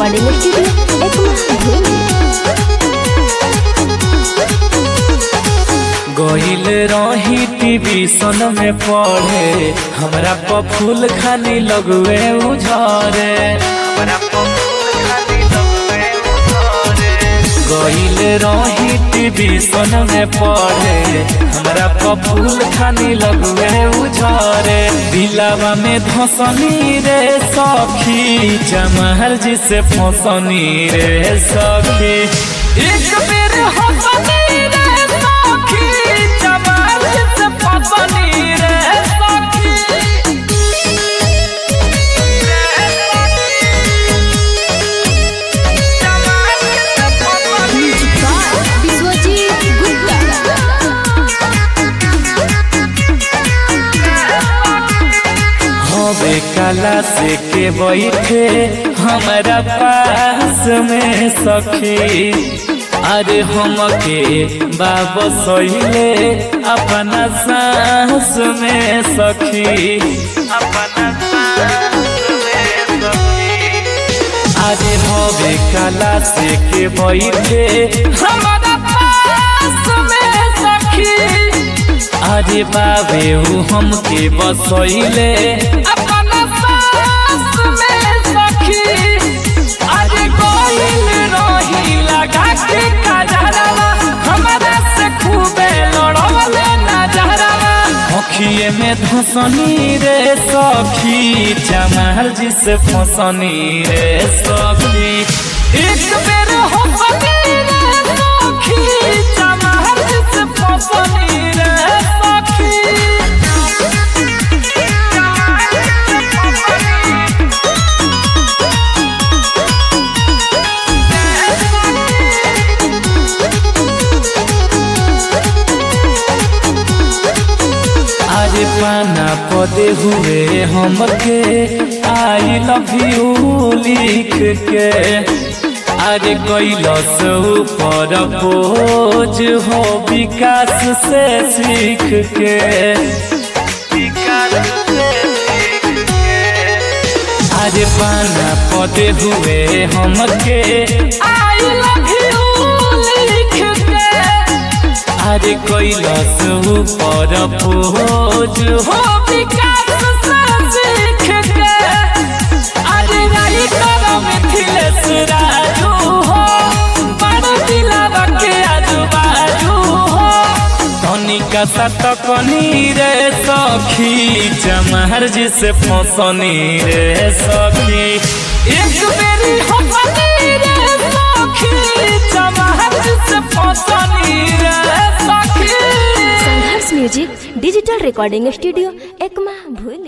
recording studio Ekma भूमि गईल रही टीवी सन में पढ़े हमरा प फूल खानी लगवे उझरे गईल रही टीवी सन में पढ़े हमरा प फूल खानी लगवे उझरे दिलावा में धसनी रे सखी जमहर जी से फसनी रे सखी एक बेर हसनी रे सखी जमहर जी से फसनी रे सखी म्यूजिक बाय विश्वजीत गुप्ता हवे कला से के बैठे हमारा पास में सखी अरे हमके बाबा सहिले अपना सांस में सखी अपना सांस में सखी अरे हवे कला से के बैठे हमारा पास में सखी अरे बाबे ऊ हमके बसैले अपना सास में सखी अरे कोइल रही लगा के काजरवा हमारा से खूबे लड़वले नजरवा अखिए में धसनी रे सखी जमाल जी से फसनी रे सखी एक बेर हो रे सखी जमाल जी से फसनी रे सखी अरे पाना पदे हुए हमके आई लव यू लिख के अरे कैलस ऊपर बोझ हो विकास से सीख के अरे पाना पदे हुए हमके आई लव यू लिख के अरे कैलस ऊपर बोझ हो विकास से सीख के अरे राई करम मिथिलेश राजू हो बड़ दिलावा के आजू बाजू हो तनिका सतकनी रे सखी जमहर जी से फसनी रे सखी एक बेरी हसनी रे सखी जमहर जी से फसनी रे सखी Sangharsh music digital recording studio Ekma भूमि